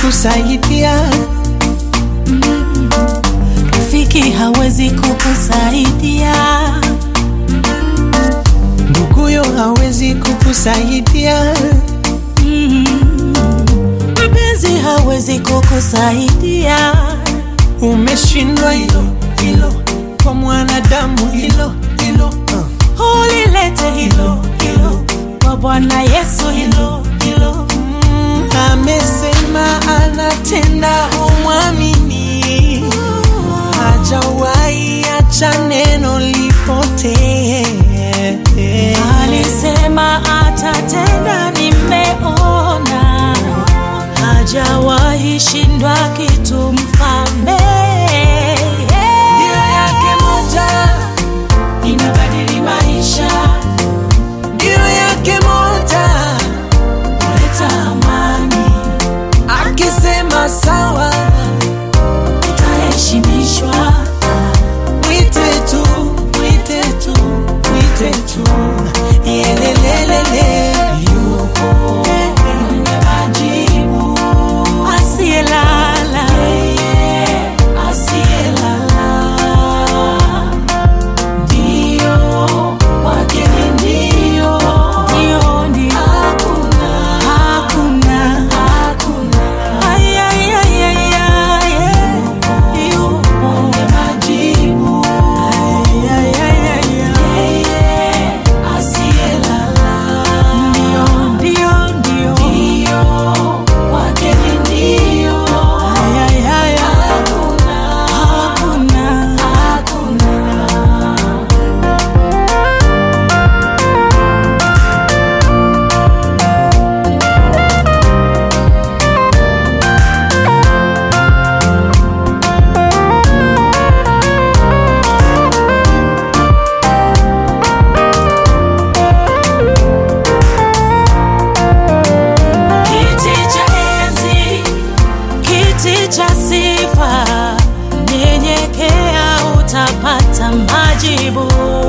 kukusaidia, Rafiki hawezi kukusaidia, nduguyo hawezi kukusaidia, mpenzi hawezi kukusaidia. umeshindwa hilo hilo, kwa mwanadamu hilo hilo uh. Ulilete hilo hilo kwa Bwana Yesu, hilo hilo Mm, amesema anatenda, umwamini, hajawahi acha neno lipotee. alisema atatenda, nimeona hajawahi shindwa kitu, mfalme Ndio yake moja, inabadili maisha, ndio yake moja, kuleta amani, akisema sawa, utaheshimishwa. mwite tu, mwite tu, mwite tu, yelelelele, yupo mwenye majibu, asiyelala, asiyelala, ndio wake ni ndio, ndio, ndio, hakuna, hakuna, hakuna, ay, ay, ay, ay, ay, yupo mwenye majibu, ay, ay, ay, ay, yeye asiyelala, ndio, ndio, ndio, ndio, wake ni ndio, ay, ay, ay, hakuna, hakuna, hakuna. Kiti cha enzi, kiti cha sifa, nyenyekea utapata majibu.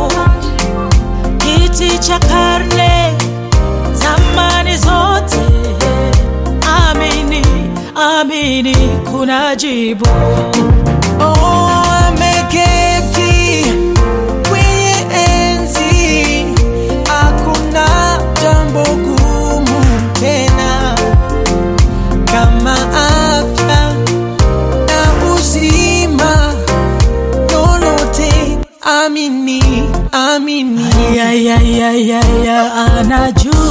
Kiti cha karne, zamani zote, amini, amini, kuna jibu. Oh, ameketi kwenye enzi, hakuna jambo gumu tena kama afya na uzima, lolote amini, amini. Ya, ya, ya, ya, ya, anajua